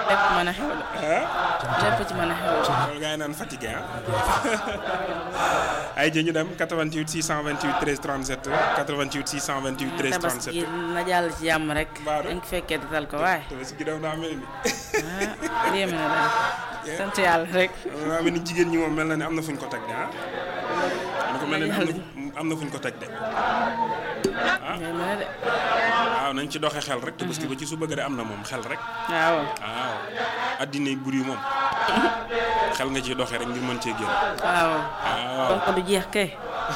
lépp mën a xew la lépp ci mën a xew la loolu gaa yi naan fatigué ah ay jë ñu dem 88 628 13 37 88 628 13 tabaski 37 na jàll ci jàmm rek Baaru. dañ ko fekkee dal ko waaye tabaski gi daw daa mel ni ah yéeme na daal sant yàlla rek daa mel ni jigéen ñi moom mel na ne am na fu ñu ko teg de ah am na ko mel ne am na am na fu ñu ko teg de yéeme na de waaw nañ ci doxe xel rek tabaski ba ci su bëgg de am na moom xel rek waaw waaw addina bur yi moom xel nga ciy doxe rek ngir mën cee génn waaw waaw kon ko du jeex kay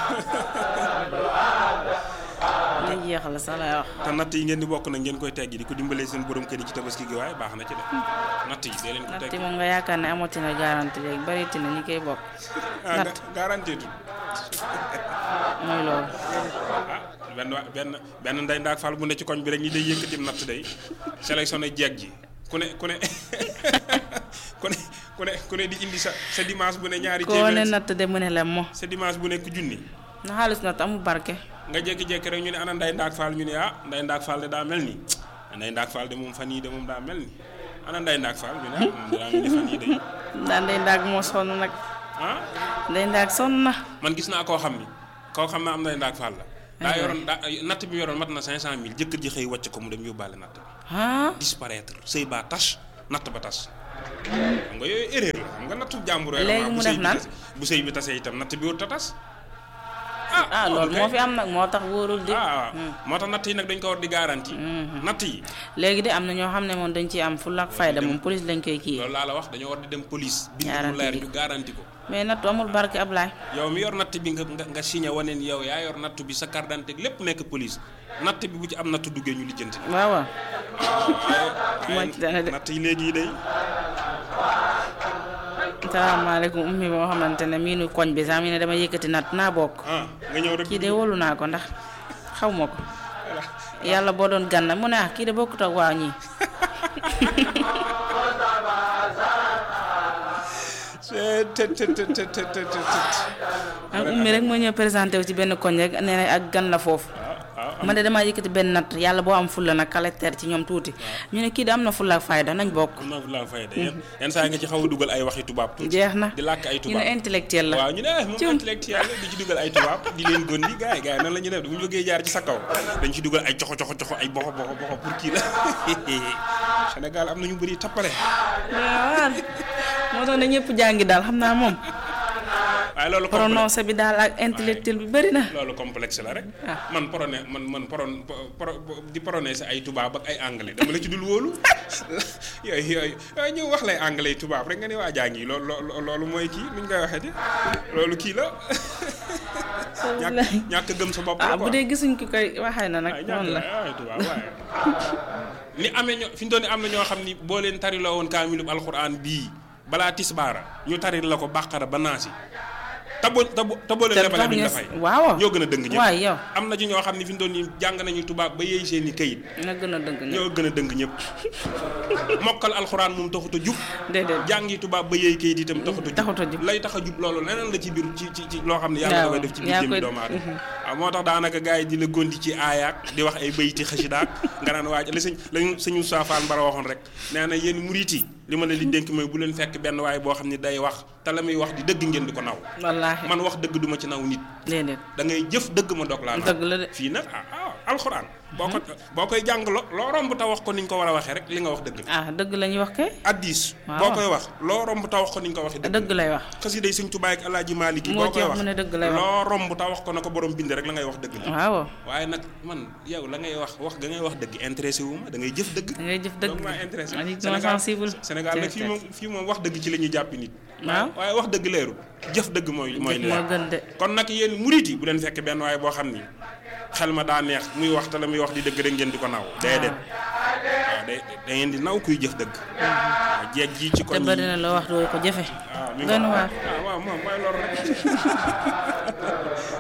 li jeex la sax lay wax te natt yi ngeen di bokk nag ngeen koy teggi di ko dimbalee seen borom kër yi ci tabaski gi waaye baax na ci de natt yi dee leen ko natt teggi moom nga yaakaar ne amatina garanti léegi baritina na ñi koy bokk ah natt garantie tu mooy loolu ah benn wa- benn benn ndey ndaak fal bu ne ci koñ bi rek ñi day yëkkati natt day sélectionné jeeg ji ku ne ku ne ku ne ku ne ku ne di indi sa sa dimanche bu ne ñaari koo ne téeméer natt de mu ne lem mo sa dimanche bu nekk junni na xaalis natt amul barke nga jékki-jékki rek ñu ne ana nday ndaak faal ñu ne ah nday ndaak faal de daa mel ni nday ndaak faal de moom fan yii de moom daa mel ni ana nday ndaak faal ñu ne ah moom daa mel ni fan yii de daan day ndaag moo sonn nag ah day ndaag sonn na man gis naa koo xam ni koo xam naa am nday ndaak faal la daa yoroon daa natt bi mu yoroon mat na 500000 jëkkër ji xëy wàcc ko mu dem yóbbaale natt bi ah disparaître sëy baa tas natt ba tas xam nga yooyu erreur la xam nga nattu jàmbur yooyu Léegi bu mu sëy def bi naan? tas- bu sëy bi tasee itam natt bi wut a tas ah loolu moo fi am nag moo tax wóorul di ah moo tax natt yi nag dañ ko war di garanti natt yi léegi de am na ñoo xam ne moom dañ ciy am fulla ak fayda moom police lañ koy kii loolu laa la wax dañoo war di dem police bi mu Garanti leer bi. ñu garanti ko mais nattu amul barke Ablaye yow mi yor natt bi nga nga nga signé wane ni yow yaa yor natt bi sa carte d'identité lépp nekk police natt bi bu ci am natt duggee ñu lijjanti na waaw waaw waaye Moo ci dana de. natt yi léegi yi day salaamaaleykum ummi moo xamante ne miinu koñ bi sax mi ne dama yëkkati natt naa bokk ah nga ñëw rek kii de wóolu naa ko ndax xaw ma ko yàlla boo doon ganna mu ne ah kii de bokkut ak waa ñii te te te te te te te te ak ummi rek moo ñëw présenté wu ci benn koñ rek nee na ak gan la foofu waaw man de damaa yëkkati benn natt yàlla boo am fulla nag caractère ci ñoom tuuti ñu ne kii de am na fulla ak fayda nañ bokk am naa fu laa fay de yenn yenn saa yi nga ci xaw a dugal ay waxi tubaab tuuti jeex na di làkk ay ñu tubaab ne intellectuel la waaw ñu ne ah moom Cum. intellectuel la di ci dugal ay tubaab di leen gondi gars yi gars yi nan la ñuy def bu ñu bëggee jaar ci sa kaw dañ ci dugal ay coxo coxo coxo ay boxo boxo boxo pour kii la Sénégal am na ñu bëri tappale waaw moo tax ne ñëpp jàngi daal xam naa moom waaye loolu complexe prononcé bi daal ak intellectuel bi bëri na loolu complexe la rek Ah. man prone man man pronon pro di prononcer ay tubaab ak ay anglais dama la ci dul wóolu yooyu yooyu yooyu ñëw wax lay anglais tubaab rek nga ne waa jàngi loolu loo loolu mooy kii nuñ koy waxee di loolu kii la ñàkk ñàkk gëm sa bopp la ah bu quoi. dee gisuñ ki koy waxee na nag ay noonu la ay tubaab waaye ni amee ñoo fi ñu doon ne am na ñoo xam ni boo leen tariloo woon kaamilub alxuraan bii balaa tisbaara ñu taril la ko bàqara ba naasi te boo te boo te boo leen te lebalee tax duñ ñu la fay waaw ñoo gën a dëng ñëpp waay yow am na ci ñoo xam ne fi ñu doon ni jàng nañu tubaab ba yeey seen i kayit na gën a dëgg ñëpp ñoo gën a dëng ñëpp mokkal alxuraan moom taxut a jub déedéet jàngi tubaab ba yeey kayit itam taxut a jub taxut a jub. lay tax a jub loolu leneen la ci biir ci ci ci loo xam ne yàlla da koy def ci biir yaa jëmmi koy- doomu aadama waaw moo tax daanaka gars yi di la gondi ci aayaak di wax ay bayti xasidaak nga naan waaj la sëñ lañu sëñu saafaan bara waxoon rek nee na yéen murit yi li ma leen di dénk mooy bu leen fekk benn waay boo xam ne day wax te la muy wax di dëgg ngeen di ko naw wallaahi man wax dëgg duma ci naw nit déedéet da ngay jëf dëgg ma dog laa naw dëgg la de fii nag ah ah alxuraan boo ko boo koy jàng lo loo romb ta wax ko ni ñu ko war a waxee rek li nga wax dëgg la ah dëgg la ñuy wax kay addis Waaw. boo koy wax loo romb ta wax ko ni ñu ko waxee dëgg dëgg lay wax xasida yi sëñ Tuubaa ak Alaaji Maalik yi moo boo ci koy wax wax mu ne dëgg lay wax loo romb ta wax ko na ko borom bind rek la ngay wax dëgg la waaw waaye nag man yow la ngay wax wax ga ngay wax dëgg intéressé wu ma da ngay jëf dëgg da ngay jëf dëgg donc maa intéressé man it Sénégal dama sensible Sénégal nag fii moom fii moom wax dëgg ci la ñuy jàppi nit waaw waaye wax dëgg leerul jëf dëgg mooy mooy jëf leer moo gën de kon nag yéen murit yi bu leen fekk benn waaye boo xam ni xel ma daa neex muy wax te la muy wax di dëgg rek ngeen di ko naw déedéet waaw da da ngeen di naw kuy jëf dëgg waaw jeeg ji ci te koñ bëri yi na loo wax doo ko jëfe waaw mi doy na nga waar waaw waaw moom mooy loolu rek